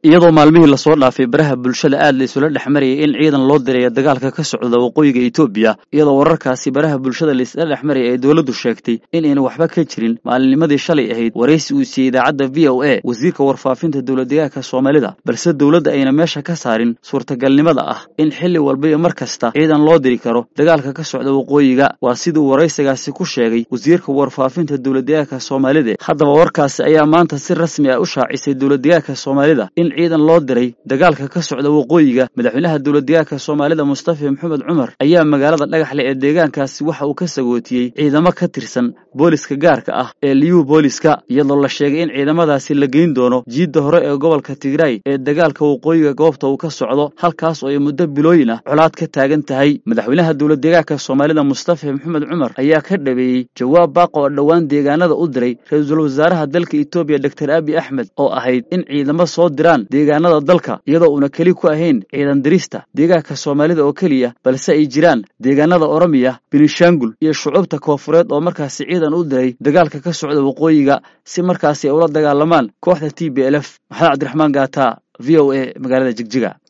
iyadoo maalmihii lasoo dhaafay baraha bulshada aad la isula dhex marayay in ciidan loo dirayo dagaalka ka socda waqooyiga etoobiya iyadoo wararkaasi baraha bulshada laisla dhex marayay ay dowladdu sheegtay in ayna waxba ka jirin maalinnimadii shalay ahayd waraysi uu siiyey idaacadda v o a wasiirka warfaafinta dowladdegaanka soomaalida balse dowladda ayna meesha ka saarin suurtagalnimada ah in xilli walba iyo mar kasta ciidan loo diri karo dagaalka ka socda waqooyiga waa siduu waraysigaasi ku sheegay wasiirka warfaafinta dowladdegaanka soomaalida haddaba warkaasi ayaa maanta si rasmi ah u shaacisay dowladdegaanka soomaalida in ciidan loo diray dagaalka ka socda waqooyiga madaxweynaha dowladdegaanka soomaalida mustafa maxamed cumar ayaa magaalada dhagaxle ee deegaankaasi waxa uu ka sagootiyey ciidamo ka tirsan booliska gaarka ah ee liyuu booliska iyadoo la sheegay in ciidamadaasi la geyn doono jiidda hore ee gobolka tigraay ee dagaalka waqooyiga goobta uu ka socdo halkaas oo ay muddo bilooyin ah colaad ka taagan tahay madaxweynaha dowladdegaanka soomaalida mustafa maxamed cumar ayaa ka dhabeeyey jawaab baaq oo dhowaan deegaanada u diray ra-iisul wasaaraha dalka etoobiya doctor abi axmed oo ahayd in ciidamo soo diraan deegaanada dalka iyadoo uuna keli ku ahayn ciidan dirista deegaanka soomaalida oo keliya balse ay jiraan deegaanada oromiya benishangul iyo shucuubta koofureed oo markaasi ciidan u diray dagaalka ka socda waqooyiga si markaasi ay ula dagaalamaan kooxda t b l f maxamed cabdiraxmaan gaata v o a magaalada jigjiga